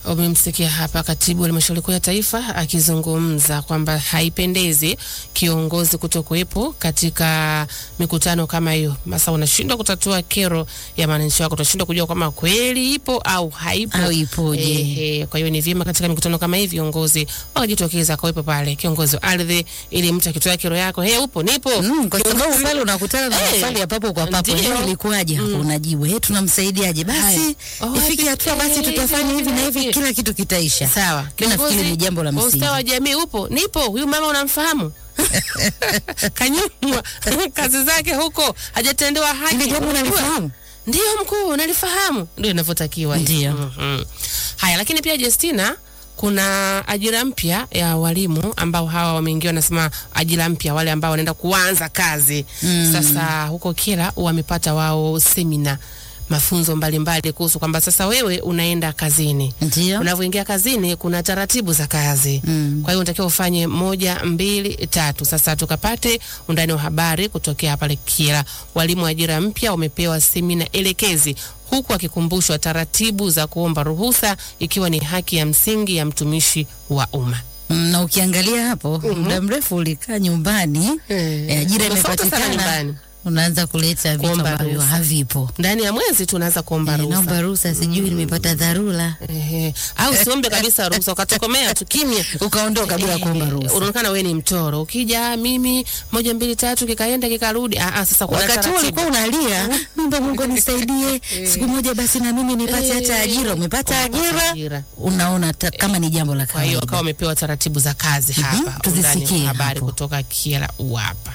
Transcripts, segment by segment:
Umemsikia hapa katibu wa halmashauri kuu ya taifa akizungumza kwamba haipendezi kiongozi kutokuwepo katika mikutano kama hiyo. Sasa unashindwa kutatua kero ya wananchi wako, utashindwa kujua kama kweli ipo au haipo Au ipoje. Ehe, kwa hiyo ni vyema katika mikutano kama hii viongozi wakajitokeza akawepo pale kiongozi wa ardhi, ili mtu akitoa kero yako, he, upo nipo Mm, kwa sababu Kiongozi- pale unakutana na Eh, maswali ya papo kwa papo. ndio. Leo ilikuwaje hapo? Unajibu, eh, tunamsaidiaje? Basi Haya. Oh, ifike hivi- hatua basi eh, tutafanya hivi na hivi, hivi. kila kitu kitaisha. Sawa. Mimi nafikiri ni jambo la wa msingi. ustawi wa jamii upo, nipo. Huyu mama unamfahamu? Kanyumwa kazi zake huko hajatendewa haki. Ile jambo Unajua? unalifahamu? Ndio mkuu, nalifahamu. Ndio inavyotakiwa. Ndio. Mhm. Haya, lakini pia Justina kuna ajira mpya ya walimu ambao hawa wameingia, wanasema ajira mpya, wale ambao wanaenda kuanza kazi Mm. sasa. Huko Kyela wamepata wao semina, mafunzo mbalimbali kuhusu kwamba sasa wewe unaenda kazini Ndio. unavyoingia kazini kuna taratibu za kazi Mm. kwa hiyo unatakiwa ufanye moja mbili tatu sasa tukapate undani wa habari kutokea pale Kyela walimu wa ajira mpya wamepewa semina elekezi huku akikumbushwa taratibu za kuomba ruhusa ikiwa ni haki ya msingi ya mtumishi wa umma Mm, na ukiangalia hapo muda mrefu ulikaa nyumbani Eh, eh, ajira tofauti sana imepatikana, nyumbani. unaanza kuleta vitu Kuomba ambavyo ruhusa. havipo. ndani ya mwezi tunaanza kuomba Eh, ruhusa Naomba ruhusa, sijui nimepata dharura, Ehe. au usiombe kabisa ruhusa ukatokomea tu kimya ukaondoka bila Eh, kuomba ruhusa. unaonekana wewe ni mtoro. Ukija "Ah, mimi moja mbili tatu kikaenda kikarudi. Ah, ah, sasa kuna Wakati huo taratibu. ulikuwa unalia, Mungu Mungu nisaidie, siku moja basi na mimi nipate hata ajira. Umepata Umepata ajira, unaona ta, kama ni jambo la Kwa hiyo kawaida. wakawa wamepewa taratibu za kazi hapa. Undani wa tuzisikie habari hapo. kutoka Kyela hapa.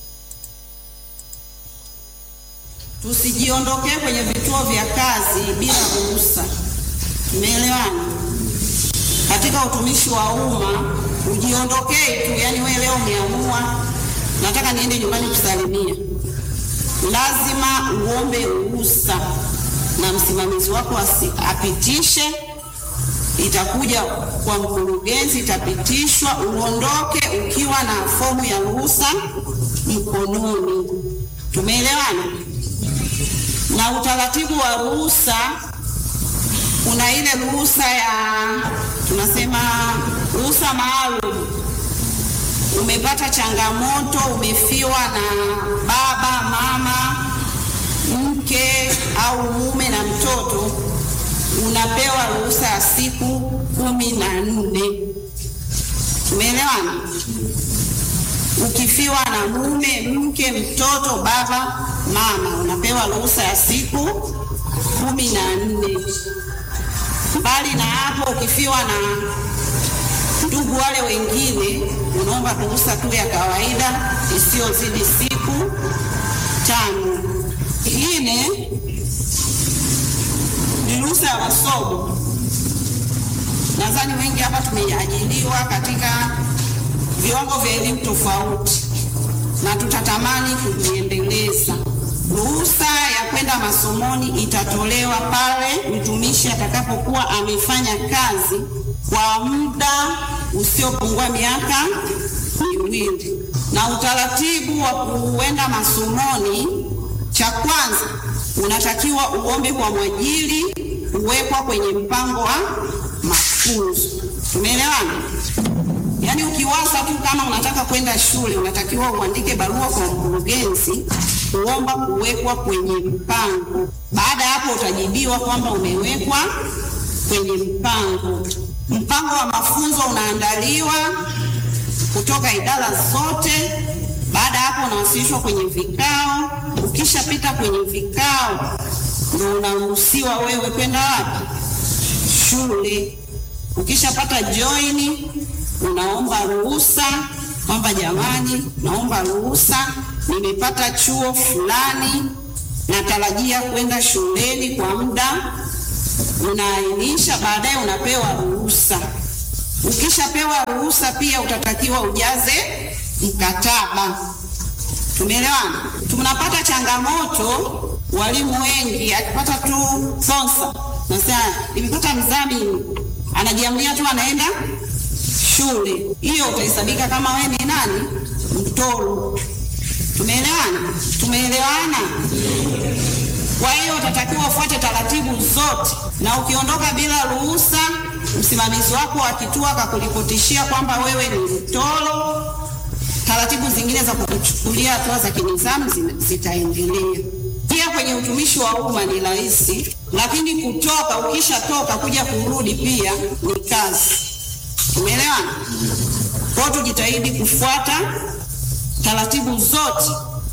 Tusijiondokee kwenye vituo vya kazi bila ruhusa. Tumeelewana? Katika utumishi wa umma ujiondokee tu, yani wewe leo umeamua nataka niende nyumbani kusalimia, lazima uombe ruhusa na msimamizi wako asi- apitishe itakuja kwa mkurugenzi, itapitishwa, uondoke ukiwa na fomu ya ruhusa mkononi. Tumeelewana? Na utaratibu wa ruhusa, kuna ile ruhusa ya tunasema ruhusa maalum. Umepata changamoto, umefiwa na baba, mama, mke au mume na mtoto, unapewa ruhusa ya siku kumi na nne. Tumeelewana? Ukifiwa na mume, mke, mtoto, baba, mama, unapewa ruhusa ya siku kumi na nne. Mbali na hapo, ukifiwa na ndugu wale wengine, unaomba ruhusa tu ya kawaida isiyozidi siku tano. Ingine ni ruhusa ya masomo. Nadhani wengi hapa tumeajiliwa katika viwango vya elimu tofauti na tutatamani kujiendeleza. Ruhusa ya kwenda masomoni itatolewa pale mtumishi atakapokuwa amefanya kazi kwa muda usiopungua miaka miwili, na utaratibu wa kuenda masomoni, cha kwanza unatakiwa uombe kwa mwajiri kuwekwa kwenye mpango wa mafunzo. Tumeelewana? Yaani ukiwaza tu kama unataka kwenda shule, unatakiwa uandike barua kwa mkurugenzi kuomba kuwekwa kwenye mpango. Baada ya hapo, utajibiwa kwamba umewekwa kwenye mpango. Mpango wa mafunzo unaandaliwa kutoka idara zote. Baada ya hapo, unawasilishwa kwenye vikao. Ukishapita kwenye vikao, ndio unaruhusiwa wewe kwenda wapi? Shule. Ukishapata joini unaomba ruhusa kwamba jamani, naomba ruhusa, nimepata chuo fulani, natarajia kwenda shuleni kwa muda, unaainisha, baadaye unapewa ruhusa. Ukishapewa ruhusa, pia utatakiwa ujaze mkataba. Tumeelewana? Tunapata changamoto, walimu wengi akipata tu sponsor, nasema nimepata mdhamini, anajiamulia tu anaenda shule hiyo utahesabika kama wewe ni nani mtoro. Tumeelewana? Tumeelewana? Kwa hiyo utatakiwa ufuate taratibu zote, na ukiondoka bila ruhusa msimamizi wako wa kituo akakuripotishia kwamba wewe ni mtoro, taratibu zingine za kukuchukulia hatua za kinidhamu zina- zitaendelea. Pia kwenye utumishi wa umma ni rahisi, lakini kutoka, ukishatoka kuja kurudi pia ni kazi. Umeelewana? Kwa hiyo tujitahidi kufuata taratibu zote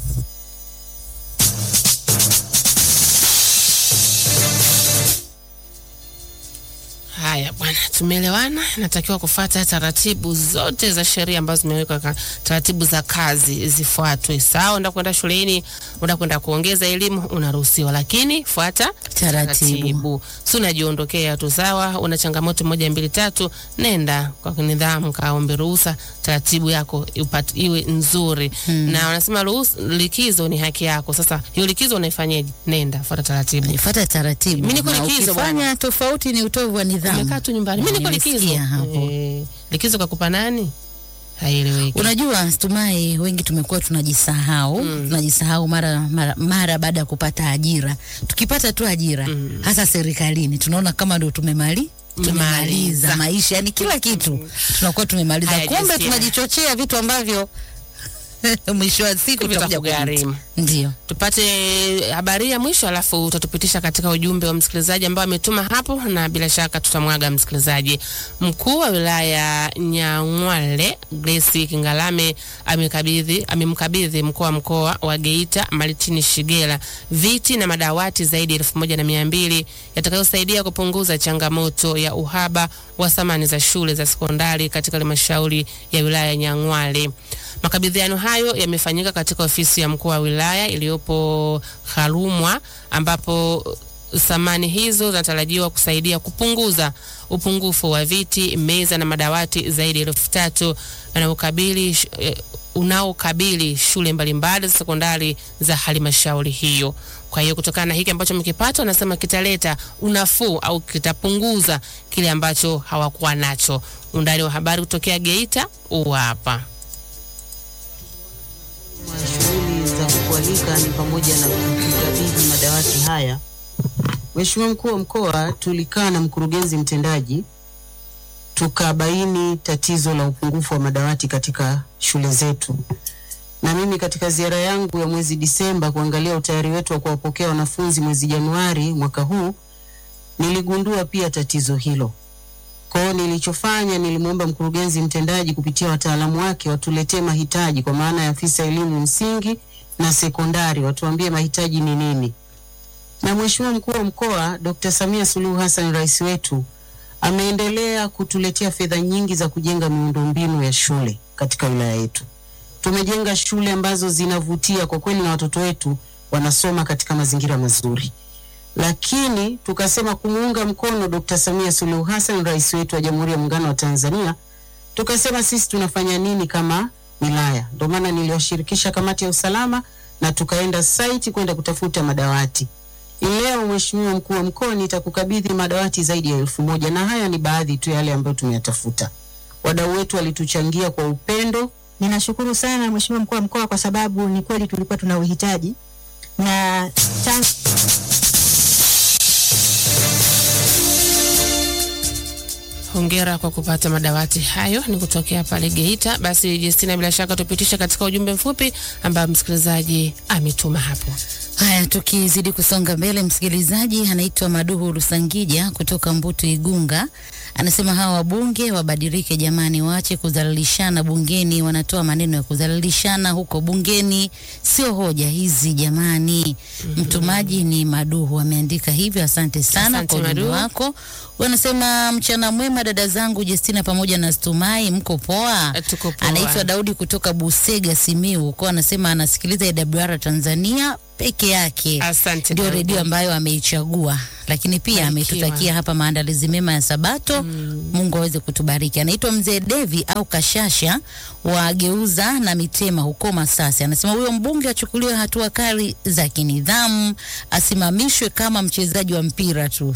Haya bwana, tumeelewana. Natakiwa kufuata taratibu zote za sheria ambazo zimewekwa, ka- taratibu za kazi zifuatwe. Sawa, unataka kwenda shuleni, unataka kwenda kuongeza elimu, unaruhusiwa, lakini fuata Taratibu. Si unajiondokea tu. Sawa, una changamoto moja mbili tatu, nenda kwa nidhamu, kaombe ruhusa, taratibu yako ipat, iwe nzuri na wanasema ruhusa, likizo ni haki yako. Sasa hiyo likizo unaifanyaje? Nenda fuata taratibu. Fuata taratibu. Mimi niko Na likizo ukifanya bwana. tofauti ni utovu wa nidhamu. Umekaa tu nyumbani. Mimi niko likizo. Nimesikia hapo. Eh, likizo kakupa nani? Haieleweki. Unajua, Stumai, wengi tumekuwa tunajisahau tunajisahau mara, mara, mara baada ya kupata ajira. Tukipata tu ajira hasa serikalini, tunaona kama ndo tumemali tumemaliza Tumemaliza. maisha, yani kila kitu tunakuwa tumemaliza, Haya, kumbe Justina. tunajichochea vitu ambavyo mwisho wa siku tutakuja Vitakugharimu. kujuta. Ndio. Tupate habari ya mwisho alafu utatupitisha katika ujumbe wa msikilizaji ambao ametuma hapo, na bila shaka tutamwaga msikilizaji. Mkuu wa wilaya Nyang'hwale Grace Kingalame amekabidhi amemkabidhi mkuu wa mkoa wa Geita Martini Shigela viti na madawati zaidi ya elfu moja na mia mbili yatakayosaidia kupunguza changamoto ya uhaba wa samani za shule za sekondari katika halmashauri ya wilaya ya Nyang'hwale. Makabidhiano hayo yamefanyika katika ofisi ya mkuu wa wilaya iliyopo Harumwa ambapo samani hizo zinatarajiwa kusaidia kupunguza upungufu wa viti, meza na madawati zaidi ya elfu tatu unaokabili eh, unaokabili shule mbalimbali za sekondari za halmashauri hiyo. Kwa hiyo kutokana na hiki ambacho mkipata, wanasema kitaleta unafuu au kitapunguza kile ambacho hawakuwa nacho. Undani wa habari kutokea Geita huu hapa. wa shughuli za kualika ni pamoja na kukabidhi madawati haya. Mheshimiwa mkuu wa mkoa, tulikaa na mkurugenzi mtendaji tukabaini tatizo la upungufu wa madawati katika shule zetu, na mimi katika ziara yangu ya mwezi Disemba kuangalia utayari wetu wa kuwapokea wanafunzi mwezi Januari mwaka huu niligundua pia tatizo hilo. Kwa hiyo nilichofanya, nilimwomba mkurugenzi mtendaji kupitia wataalamu wake watuletee mahitaji, kwa maana ya afisa elimu msingi na sekondari, watuambie mahitaji ni nini. Na Mheshimiwa mkuu wa mkoa Dr. Samia Suluhu Hassan, rais wetu, ameendelea kutuletea fedha nyingi za kujenga miundombinu ya shule katika wilaya yetu. Tumejenga shule ambazo zinavutia kwa kweli, na watoto wetu wanasoma katika mazingira mazuri lakini tukasema kumuunga mkono Dr. Samia Suluhu Hassan, rais wetu wa Jamhuri ya Muungano wa Tanzania, tukasema sisi tunafanya nini kama wilaya. Ndio maana niliwashirikisha kamati ya usalama na tukaenda site kwenda kutafuta madawati. Leo Mheshimiwa mkuu wa mkoa, nitakukabidhi madawati zaidi ya elfu moja na haya ni baadhi tu yale ambayo tumeyatafuta. Wadau wetu walituchangia kwa upendo. Ninashukuru sana Mheshimiwa mkuu wa mkoa kwa sababu ni kweli tulikuwa tuna uhitaji na chanzo Hongera kwa kupata madawati hayo, ni kutokea pale Geita. Basi Justina, bila shaka tupitisha katika ujumbe mfupi ambao msikilizaji ametuma hapo. Haya, tukizidi kusonga mbele, msikilizaji anaitwa Maduhu Rusangija kutoka Mbutu Igunga anasema hawa wabunge wabadilike jamani, waache kudhalilishana bungeni. Wanatoa maneno ya kudhalilishana huko bungeni, sio hoja hizi jamani. Mtumaji ni Maduhu ameandika hivyo. Asante sana Asante, kwa ujumbe Maduhu. wako. Wanasema mchana mwema dada zangu Justina pamoja na Stumai, mko poa? Eh, tuko poa. Anaitwa Daudi kutoka Busega, Simiu huko, anasema anasikiliza AWR Tanzania peke yake Asante ndio Daudi. redio ambayo ameichagua, lakini pia Barikiwa. ametutakia hapa maandalizi mema ya Sabato. Mungu aweze kutubariki. Anaitwa mzee Devi au Kashasha wa Geuza na Mitema huko Masasi, anasema huyo mbunge achukuliwe hatua kali za kinidhamu, asimamishwe kama mchezaji wa mpira tu.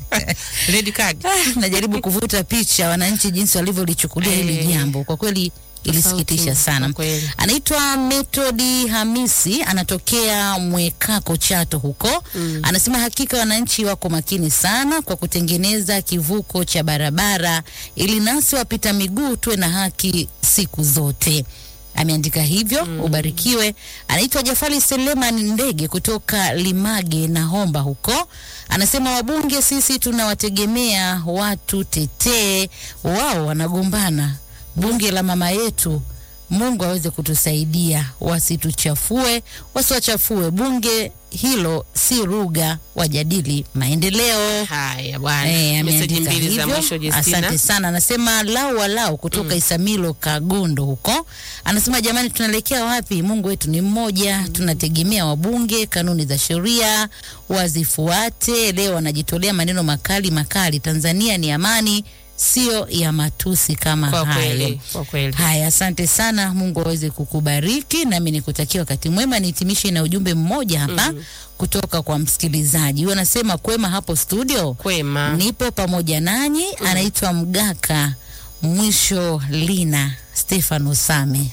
Red card. najaribu kuvuta picha wananchi jinsi walivyolichukulia hili Eh. jambo. Kwa kweli ilisikitisha Tofauti, sana. kwa kweli. Anaitwa Metodi Hamisi, anatokea Mwekako Chato huko. Anasema hakika wananchi wako makini sana kwa kutengeneza kivuko cha barabara ili nasi wapita miguu tuwe na haki siku zote. Ameandika hivyo. Ubarikiwe. Anaitwa Jafari Seleman Ndege kutoka Limage na Homba huko. Anasema wabunge sisi tunawategemea watu tetee, wao wanagombana bunge la mama yetu. Mungu aweze kutusaidia, wasituchafue, wasiwachafue bunge hilo, si lugha, wajadili maendeleo. Haya bwana, Eh, meseji ameandika mbili za hivyo. mwisho Justina. Asante sana. Anasema lau walau kutoka Isamilo Kagondo huko, anasema jamani, tunaelekea wapi? Mungu wetu ni mmoja, tunategemea wabunge, kanuni za sheria wazifuate. Leo wanajitolea maneno makali makali. Tanzania ni amani, sio ya matusi kama Kwa hayo. kweli, kwa kweli. Haya, asante sana. Mungu aweze kukubariki, nami nikutakia wakati mwema. Nihitimishe na ujumbe mmoja hapa kutoka kwa msikilizaji huyo, anasema kwema hapo studio Kwema. nipo pamoja nanyi. Anaitwa Mgaka Mwisho Lina Stefano Same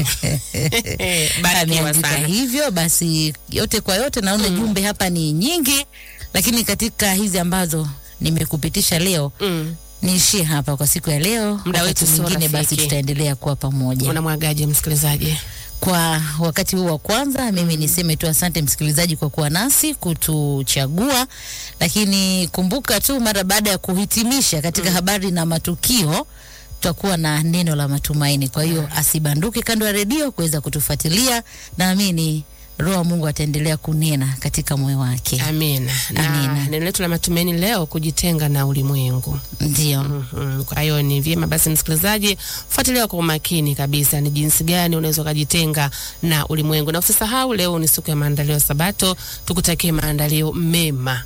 Barikiwa ameandika sana. hivyo. Basi yote kwa yote, naona jumbe hapa ni nyingi, lakini katika hizi ambazo nimekupitisha leo Mm. niishie hapa kwa siku ya leo. Muda Wakati wetu sio mwingine basi rafiki. tutaendelea kuwa pamoja. Unamwagaje msikilizaji? Kwa wakati huu wa kwanza, mimi niseme tu asante msikilizaji kwa kuwa nasi kutuchagua, lakini kumbuka tu mara baada ya kuhitimisha katika habari na matukio tutakuwa na neno la matumaini. Kwa hiyo asibanduke kando ya redio kuweza kutufuatilia, naamini Roho wa Mungu ataendelea kunena katika moyo wake. Amina. Na Amina. neno letu la matumaini leo, kujitenga na ulimwengu. Ndio. Mhm. Kwa hiyo ni vyema basi, msikilizaji, fuatilia kwa umakini kabisa ni jinsi gani unaweza ukajitenga na ulimwengu, na usisahau leo ni siku ya maandalio ya Sabato. Tukutakie maandalio mema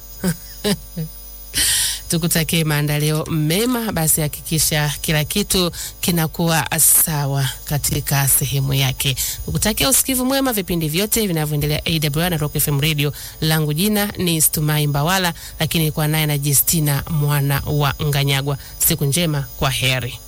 tukutakie maandalio mema. Basi hakikisha kila kitu kinakuwa sawa katika sehemu yake. Tukutakia usikivu mwema vipindi vyote vinavyoendelea AWR na Rock FM Radio. Langu jina ni Stumai Mbawala, lakini kwa naye na Justina mwana wa Nganyagwa. Siku njema, kwa heri.